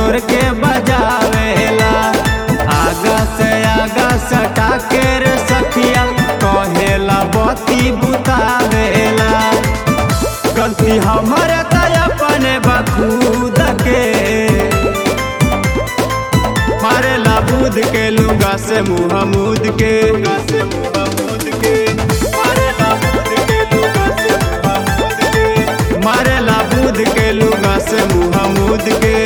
जोर के बजावेला आगा से आगा सटा के रे सखिया कहेला बत्ती बुतावेला गलती हमारे तय अपने बखूद के मारेला बूद के लुगा से मुँह मूद के मारेला बूद के लुगा से मुँह मूद के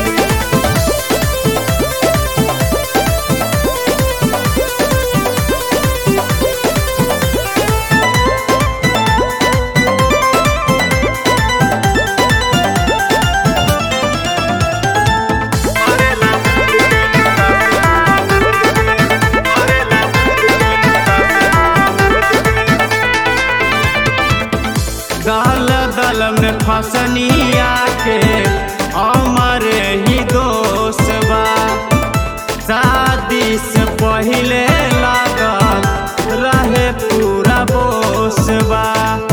दल दल में फसनिया के हमारे ही दोस्त बा शादी से पहले लागल रहे पूरा बोस बा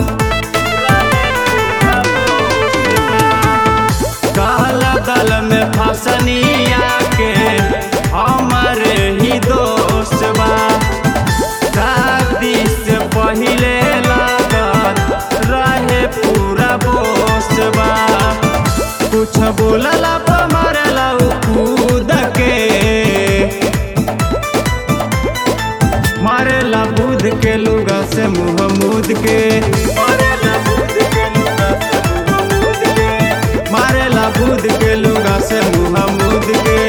दल दल में फसनिया के हमारे ही दोस्त बा शादी से पहले लागल रहे पूरा बोसबा कुछ बोलला पर मारला उ कूद के मारेला बूद के लुगा से मुँह मूद के मारेला बूद के लुगा से मुँह मूद के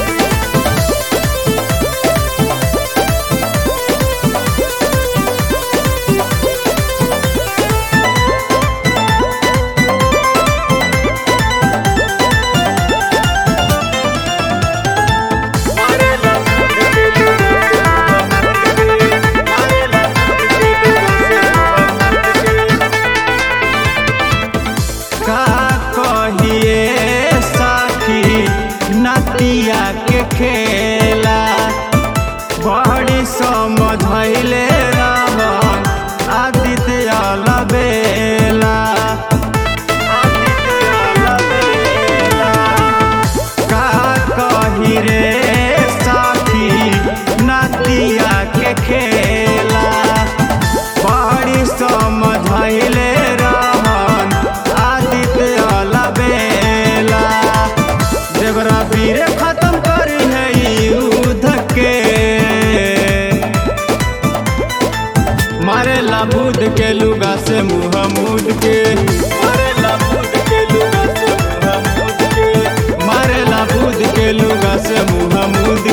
का कहिए साखी नतिया के खेला बड़ी समझैले रहन आदित्य अलबेला का कही रे साखी नतिया के खेला बड़ी समझैले रहन आदित्य अलबेला देवरा वीर खत्म करी है युद्ध के मारेला बूद के लुगा से मुँह मूद के मारेला बूद के लुगा से मुँह मूद के मारेला बूद के लुगा से मुँह मूद